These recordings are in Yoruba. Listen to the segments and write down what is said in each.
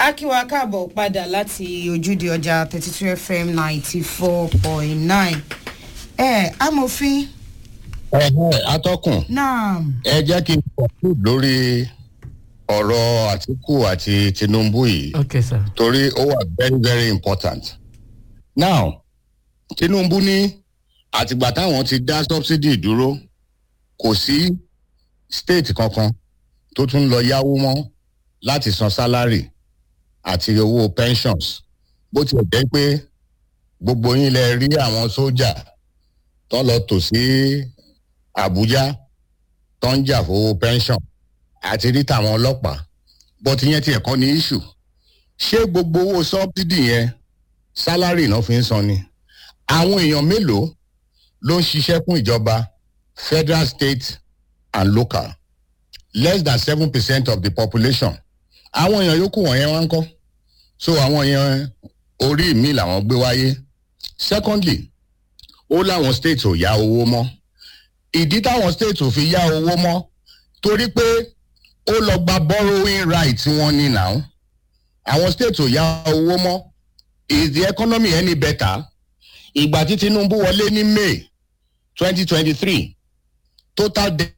akíwa káàbọ̀ padà láti ojúde ọjà thirty two fm ninety four point nine ẹ amòfin ẹ̀hẹ́ atọ́kùn náà ẹ jẹ́ kí n conclude lórí ọ̀rọ̀ àtìkù àti tinubu yìí ok sir. torí ó wà very very important. now tinubu ní àtìgbà táwọn ti dá subsidy dúró kò sí state kankan tó tún lọ yáwó mọ́ láti san salary àti owó pensions bó tilẹ̀ jẹ́ pé gbogbo yín lẹ rí àwọn sójà tó lọ tò sí àbújá tó ń jà fowó pension àti rí tàwọn ọlọ́pàá bọ́tí yẹn tiẹ̀ kọ́ ní issue ṣé gbogbo owó subsidy yẹn salary náà fi ń san ni àwọn èèyàn mélòó ló ń ṣiṣẹ́ fún ìjọba federal state and local less than seven percent of the population àwọn èèyàn yòókù wọ̀nyẹn wá ń kọ́ so àwọn èèyàn orí mi làwọn gbé wáyé secondly ó láwọn states ò yá owó mọ́ ìdí táwọn states ò fi yá owó mọ́ torí pé ó lọ gba borrowing right wọn ní now àwọn states ò yá owó mọ́ is the economy any better ìgbà tí tinubu wọlé ní may twenty twenty three total debt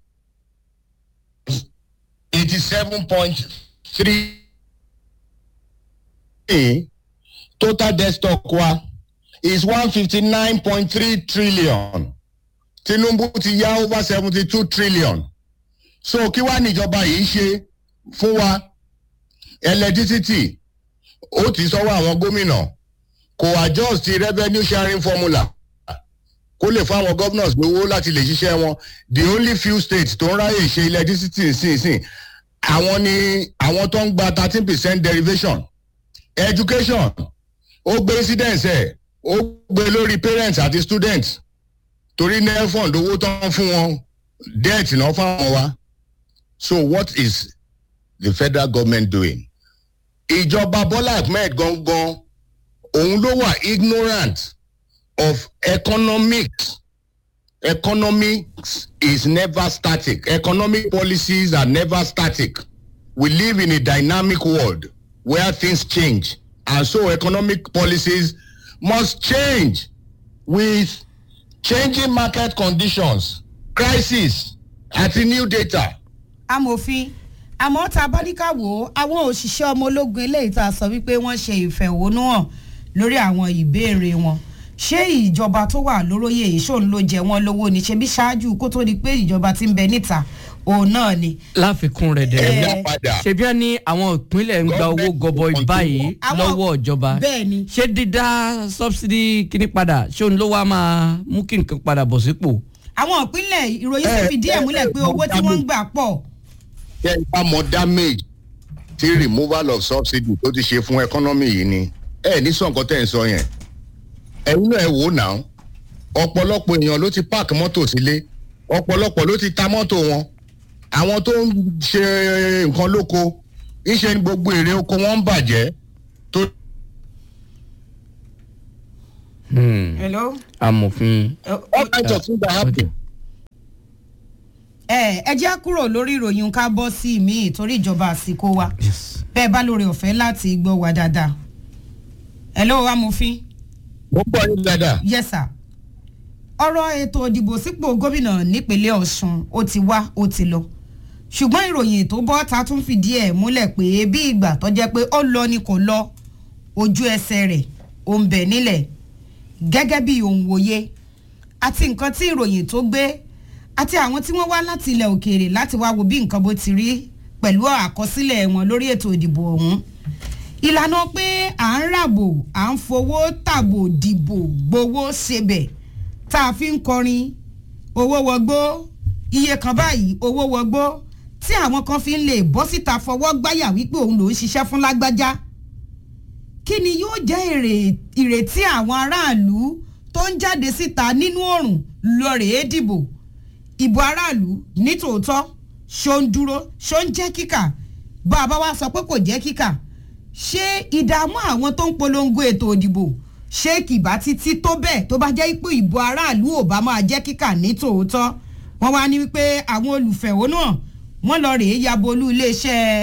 eighty seven point three total debt stock wa is one fifty nine point three trillion tinubu ti yá over seventy two trillion so kí wàá níjọba yìí ṣe fún wa electricity ó ti sọ́wọ́ àwọn gómìnà kò adjust the revenue sharing formula kó lè fún àwọn governors lówó láti lè ṣiṣẹ́ wọn the only few states tó ń ráyè ṣe electricity nísinsìnyí àwọn ni àwọn tó ń gba thirteen percent derivation education ó gbé incidence ẹ̀ ó gbé lórí parents àti students torí nelfond owó tó ń fún wọn debt náà fáwọn wa so what is the federal government doing ìjọba bọ́lá ahmed gangan òun ló wà ignorant of economics economics is never static economic policies are never static we live in a dynamic world where things change and so economic policies must change with changing market conditions crisis àti new data. amòfin àmọ́ tá a bá ní ká wò ó àwọn òṣìṣẹ́ ọmọ ológun eléyìí tá a sọ wípé wọ́n ṣe ìfẹ̀hónúhàn lórí àwọn ìbéèrè wọn ṣé ìjọba tó wà lóróyè ìṣòun ló jẹ wọn lówó ni ṣebí ṣáájú kó tó di pé ìjọba ti ń bẹ níta òun náà ni. láfikún rẹ̀ dẹ̀ ẹ̀dá padà ṣebí wọn ní àwọn ìpínlẹ̀ ń gba owó Government gọbọi control. báyìí Àwọn- lọ́wọ́ ìjọba bẹ́ẹ̀ ni. ṣé dídá subsidy kíní padà ṣé òun ló wá máa mú kí nǹkan padà bọ̀ sípò. àwọn ìpínlẹ̀ ìròyìn sì Eh, fìdí ẹ̀ eh, múlẹ̀ pé eh, owó tí wọ́n ń gbà pọ̀. kẹ́ ẹ bá mọ damage tí removal of subsidy tó ti ṣe fún economy yìí ni ẹ ní sọ nǹkan tẹ́ ń sọ yẹn ẹ̀yin náà ẹ wò ó náà ọ̀pọ̀lọpọ̀ èèyàn ló ti park mọ́tò sílé ọ̀pọ̀lọpọ̀ ló ti ta mọ́tò wọn àwọn tó ń ṣe nǹkan lóko iṣẹ́ ní gbogbo èrè oko wọn ń bàjẹ́ tó hello. amòfin. all kinds of things are happening. ẹ ẹ jẹ́ kúrò lórí ìròyìn ká bọ́ sí mi torí ìjọba àsìkò wa Yes. bẹ́ẹ̀ bá lórí ọ̀fẹ́ láti gbọ́ wa dáadáa. hello amòfin. mo gbọ́ yín dáadáa. yes sir. ọ̀rọ̀ ètò ìdìbò sípò gómìnà nípínlẹ̀ ọ̀sùn ó ti wá ó ti lọ ṣùgbọ́n ìròyìn tó bọ́ ta tún fìdí ẹ̀ múlẹ̀ pé bí ìgbà tó jẹ́ pé ó lọ ni kò lọ ojú ẹsẹ̀ rẹ̀ ó ń bẹ̀ nílẹ̀ gẹ́gẹ́ bí òun wòye àti nǹkan tí ìròyìn tó gbé àti àwọn tí wọ́n wá láti ilẹ̀ òkèèrè láti wá wo bí nǹkan bó ti rí pẹ̀lú àkọsílẹ̀ wọn lórí ètò ìdìbò ọ̀hún ìlànà pé à ń ràbò à ń fowó tàbò dìbò gbowó ṣebẹ̀ tá a fi ń kọrin owó wọgbó iye kan báyìí owó wọgbó tí àwọn kan fi ń lè bọ́ síta fọwọ́ gbáyà wípé òun ló ń ṣiṣẹ́ fún lágbájá kí ni yóò jẹ́ èrè- ìrètí àwọn aráàlú tó ń jáde síta nínú òrùn lọ́rẹ̀ẹ́ dìbò ìbò aráàlú nítòótọ́ ṣó ń dúró ṣó ń jẹ́ kíkà bá a bá wá sọ pé kò jẹ́ kíkà ṣé ìdààmú àwọn tó ń polongo ètò òdìbò ṣé kìbá títí tó bẹ́ẹ̀ tó bá jẹ́ pé ìbò aráàlú ò bá máa jẹ́ kíkà nítòótọ́ wọ́n wá ní wípé àwọn olùfẹ̀hónú hàn wọ́n lọ rèé yabolú iléeṣẹ́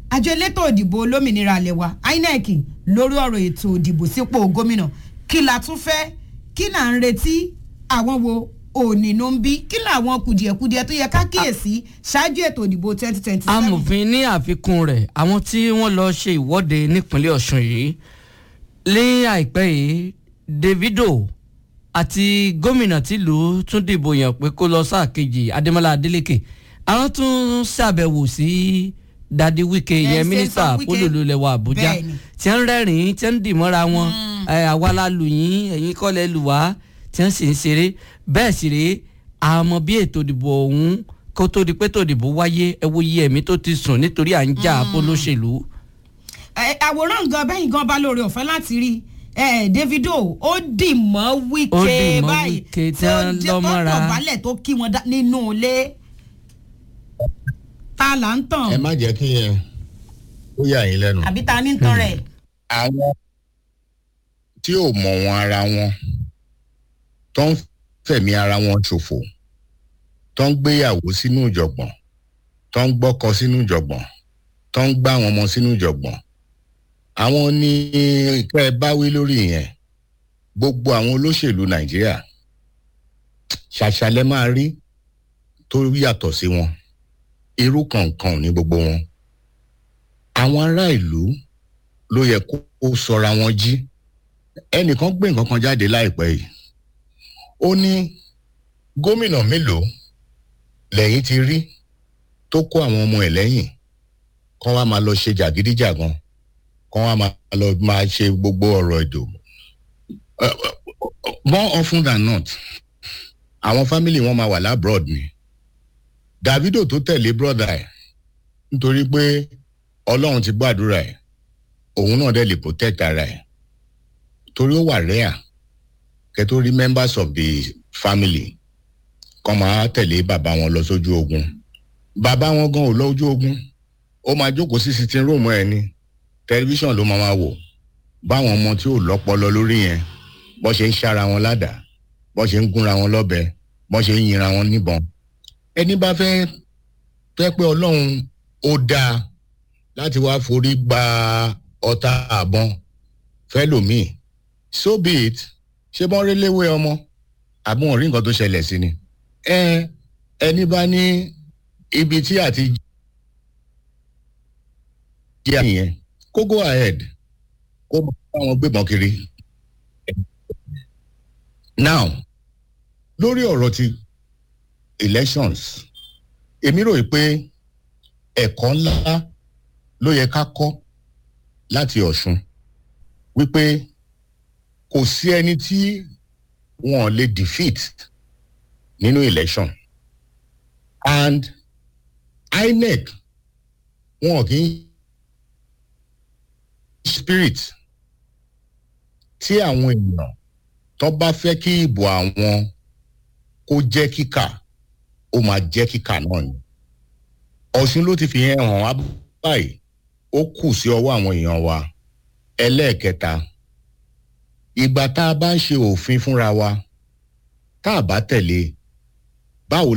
àjọ elétò òdìbò olómìnira alẹ́ wa inec lórí ọ̀rọ̀ ètò òdìbò sípò gómìnà kí la tún fẹ́ kí là ń retí àwọn wo ònínú ń bí kí làwọn kùdìẹ̀kudiẹ tó yẹ ká kíyèsí ṣáájú ètò òdìbò twenty twenty seven. amòfin ní àfikún rẹ̀ àwọn tí wọ́n lọ ṣe ìwọ́de nípínlẹ̀ ọ̀ṣun yìí ní àìpẹ́ yìí davido àti gómìnà tìlú tún dìbò yàn pé kó lọ sáà kejì adémọlá adélèké àwọn tún ṣàbẹ̀wò sí dadi wike Ẹ, yẹn ṣe mínísítà sọ Wike. polówó lẹwà àbújá Bẹ́ẹ̀ni. tí ń rẹ́rìn-ín tí ń dìmọ́ra wọn ẹ, àwa la lù yín ẹ̀yin kọ́ lẹ lù wá tí ń sì ń ṣeré bẹ́ẹ̀ sì rèé àmọ́ bí ètò ìdìbò ọ̀hún kó tó di pé ètò ìdìbò wáyé ẹ wo iye ẹ̀mí tó ti sùn nítorí à ń jà fọlọ́ṣèlú. Ẹ, àwòrán gan bẹ́yìn gan bá lóore ọ̀fẹ́ láti rí ẹ davido ó dì mọ́ Ó wíkẹ́ dì mọ́ báyìí Wike tí wọ́n jẹ́ lọ́ mọ́ra. tó dọ̀bálẹ̀ tó kí wọn dá- nínú ilé ta là ń tàn ẹ má jẹ́ kí yẹn ó yà yín lẹ́nu. àbí ta ní ń tàn rẹ̀. àwọn tí ò mọ̀ wọn ara wọn tó ń fẹ̀mí ara wọn ṣòfò tó ń gbéyàwó sínú ìjọ̀gbọ̀n tó ń gbọ́kọ sínú ìjọ̀gbọ̀n tó ń gbá àwọn ọmọ sínú ìjọ̀gbọ̀n àwọn ní kẹ́ ẹ bá wí lórí yẹn gbogbo àwọn olóṣèlú nàìjíríà ṣàṣàlẹ̀ máa rí tó yàtọ̀ sí wọn irú kankan ní gbogbo wọn àwọn ará ìlú ló yẹ kó kó sọra wọn jí ẹnìkan gbé nǹkan kan jáde láìpẹ́ yìí ó ní gómìnà mélòó lẹ́yìn ti rí tó kó àwọn ọmọ ẹ̀ lẹ́yìn kán wá máa lọ ṣe jàgídíjàgan kán wá máa lọ máa ṣe gbogbo ọ̀rọ̀ èdò Uh, uh, more often than not àwọn fámìlì wọn máa wà lábroad ni davido tó tẹ̀lé brother ẹ̀ nítorí pé ọlọ́run ti gbàdúrà ẹ̀ òun náà dẹ̀ lè protect ara ẹ̀ torí ó wà rare kẹ́ tó rí members of the family kọ́ máa tẹ̀lé bàbá wọn lọ sójú ogun bàbá wọn gan ò lọ ojú ogun ó máa jókòó sí sitting room ẹ̀ ní tẹlifíṣàn ló máa máa wò báwọn ọmọ tí ò lọ́pọlọ lórí yẹn bọ́ ṣe ń ṣára wọn ládàá bọ́ ṣe ń gúnra wọn lọ́bẹ bọ́ ṣe ń yinra wọn níbọn ẹni bá fẹ́ fẹ́ pé ọlọ́run ó dáa láti wá forí gba ọta àbọn fẹlòmíì so be it ṣé bọ́n rí léwé ọmọ àbí wọn rí nǹkan tó ṣẹlẹ̀ sí ni ẹ ẹni bá ní ibi tí àti jẹ́ àyẹn kó go ahead kó bá wọn gbébọn kiri now lórí ọ̀rọ̀ ti elections èmi rò pé ẹ̀kọ́ ńlá ló yẹ ká kọ́ láti ọ̀ṣun wípé kò sí ẹni tí wọn lè defeat nínú election and inec wọn kì í spirit tí àwọn èèyàn tó bá fẹ́ kí ìbò àwọn kó jẹ́ kíkà ó máa jẹ́ kíkà náà ni ọ̀ṣun ló ti fi yẹn hàn wá báyìí ó kù sí ọwọ́ àwọn èèyàn wa ẹlẹ́ẹ̀kẹta ìgbà tá a bá ń ṣe òfin fúnra wa tá a bá tẹ̀lé báwo